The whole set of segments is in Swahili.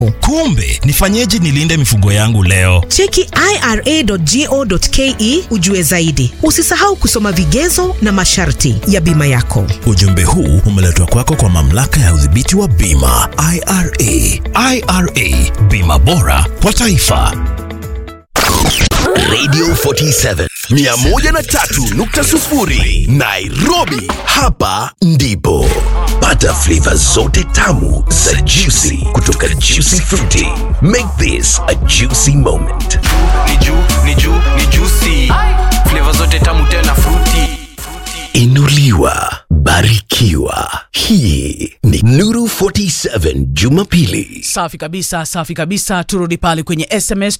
Kumbe nifanyeje nilinde mifugo yangu leo? Cheki ira.go.ke ujue zaidi. Usisahau kusoma vigezo na masharti ya bima yako. Ujumbe huu umeletwa kwako kwa mamlaka ya udhibiti wa bima IRA. IRA, bima bora kwa taifa. Radio 47 103.0 Nairobi. Hapa ndipo pata flavor zote tamu za juicy kutoka Juicy Fruity. Make this a juicy moment. ni juu ni juu ni juicy flavor zote tamu tena fruity Inuliwa, barikiwa. Hii ni Nuru 47 Jumapili. Safi kabisa, safi kabisa. Turudi pale kwenye SMS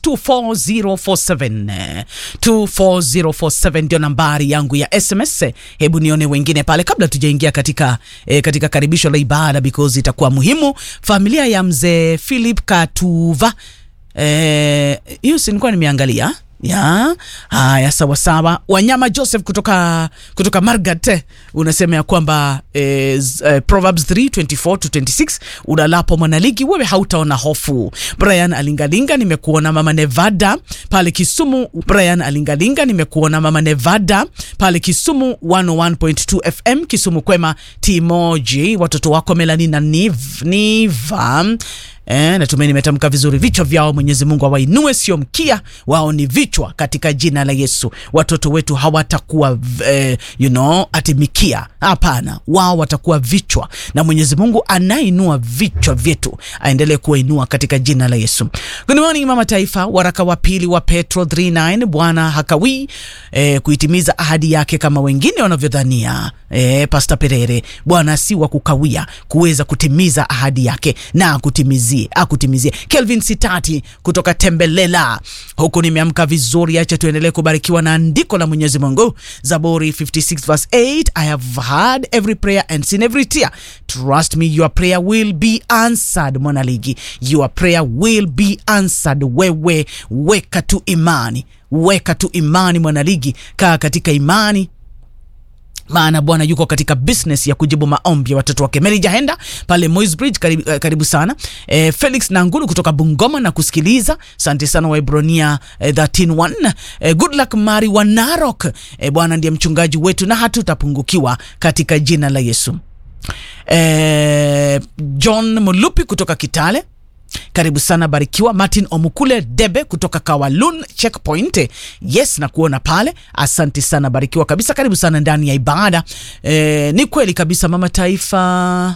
24047 24047 ndio nambari yangu ya SMS. Hebu nione wengine pale kabla tujaingia katika eh, katika karibisho la ibada because itakuwa muhimu. Familia ya mzee Philip Katuva eh, hiyo si nilikuwa nimeangalia ya haya sawa sawa wanyama joseph kutoka kutoka margat unasema ya kwamba eh, z- eh, proverbs 324 to 26 unalapo mwanaligi wewe hautaona hofu brian alingalinga nimekuona mama nevada pale kisumu brian alingalinga nimekuona mama nevada pale kisumu 101.2 fm kisumu kwema timoji watoto wako melani na niv, niva Eh, natumai nimetamka vizuri. Vichwa vyao Mwenyezi Mungu awainue, sio mkia wao, ni vichwa katika jina la Yesu. Watoto wetu hawatakuwa eh, you know, ati mikia. Hapana, wao watakuwa vichwa, na Mwenyezi Mungu anainua vichwa vyetu, aendelee kuwainua katika jina la Yesu. Good morning mama taifa, waraka wa pili wa Petro 39 Bwana hakawii eh, kuitimiza ahadi yake kama wengine wanavyodhania. Eh, Pastor Perere, Bwana si wa kukawia kuweza kutimiza ahadi yake na akutimizie akutimizie. Kelvin Sitati kutoka Tembelela, huku nimeamka vizuri. Acha tuendelee kubarikiwa na andiko la Mwenyezi Mungu, Zaburi 56 verse 8, I have heard every prayer and seen every tear. Trust me your prayer will be answered. Mwanaligi, your prayer will be answered. Wewe weka tu imani, weka tu imani mwanaligi, kaa katika imani maana bwana yuko katika business ya kujibu maombi ya watoto wake mary jahenda pale Moisbridge karibu, eh, karibu sana e, felix nangulu kutoka bungoma na kusikiliza asante sana waibronia eh, 131 e, good luck mari wa narok e, bwana ndiye mchungaji wetu na hatutapungukiwa katika jina la yesu e, john mulupi kutoka kitale karibu sana barikiwa martin omukule debe kutoka kawalun checkpoint yes na kuona pale asante sana barikiwa kabisa karibu sana ndani ya ibada e, ni kweli kabisa mama taifa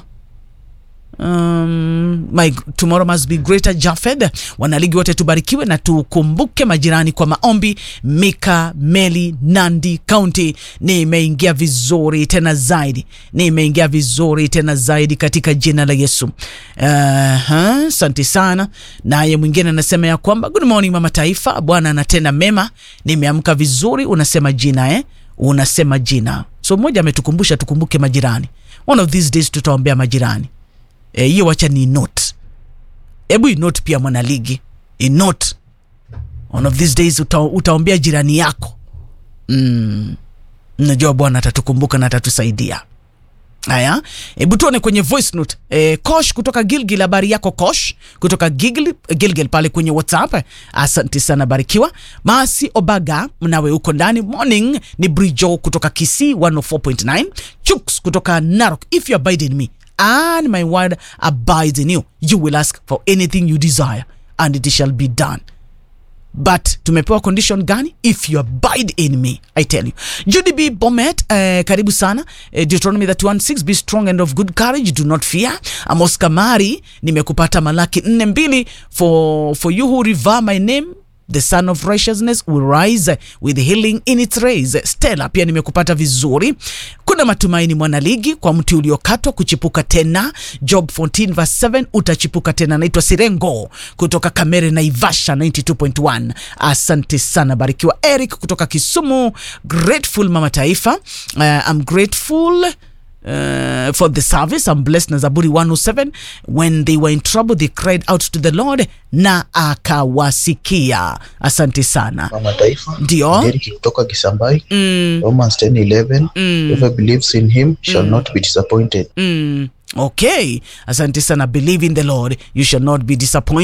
Um, my tomorrow must be greater Jafed. Wanaligi wote tubarikiwe na tukumbuke majirani kwa maombi. Mika Meli Nandi County, nimeingia vizuri tena zaidi, nimeingia vizuri tena zaidi katika jina la Yesu. Asante uh, sana. Naye mwingine anasema ya kwamba good morning mama taifa, Bwana anatenda mema, nimeamka vizuri. Unasema jina eh? Unasema jina. So mmoja ametukumbusha tukumbuke majirani. One of these days tutaombea majirani hiyo e, wacha ni note hebu inote pia mwanaligi inote one of these days uta, utaombea jirani yako mm. najua bwana atatukumbuka na atatusaidia haya hebu tuone kwenye voice note e, kosh kutoka gilgil habari yako kosh kutoka gilgil, gilgil pale kwenye whatsapp asante sana barikiwa masi obaga mnawe huko ndani morning ni brijo kutoka kisii 104.9 chuks kutoka narok if you abide in me and my word abides in you you will ask for anything you desire and it shall be done but tumepewa condition gani if you abide in me i tell you judy b bomet uh, karibu sana uh, deuteronomy 316 be strong and of good courage do not fear amos kamari nimekupata malaki nne mbili for, for you who revere my name the son of righteousness will rise with healing in its rays stella pia nimekupata vizuri kuna matumaini mwanaligi kwa mti uliokatwa kuchipuka tena job 14 verse 7 utachipuka tena naitwa sirengo kutoka kamere naivasha 92.1 asante sana barikiwa eric kutoka kisumu grateful mama taifa uh, I'm grateful uh, for the service. I'm blessed na Zaburi 107. When they were in trouble, they cried out to the Lord na akawasikia. Asante sana. Mama Taifa Ndio. Derek kutoka Kisambai Mm, Romans 10:11 mm, whoever believes in him shall Mm. not be disappointed mm. okay asante sana believe in the lord you shall not be disappointed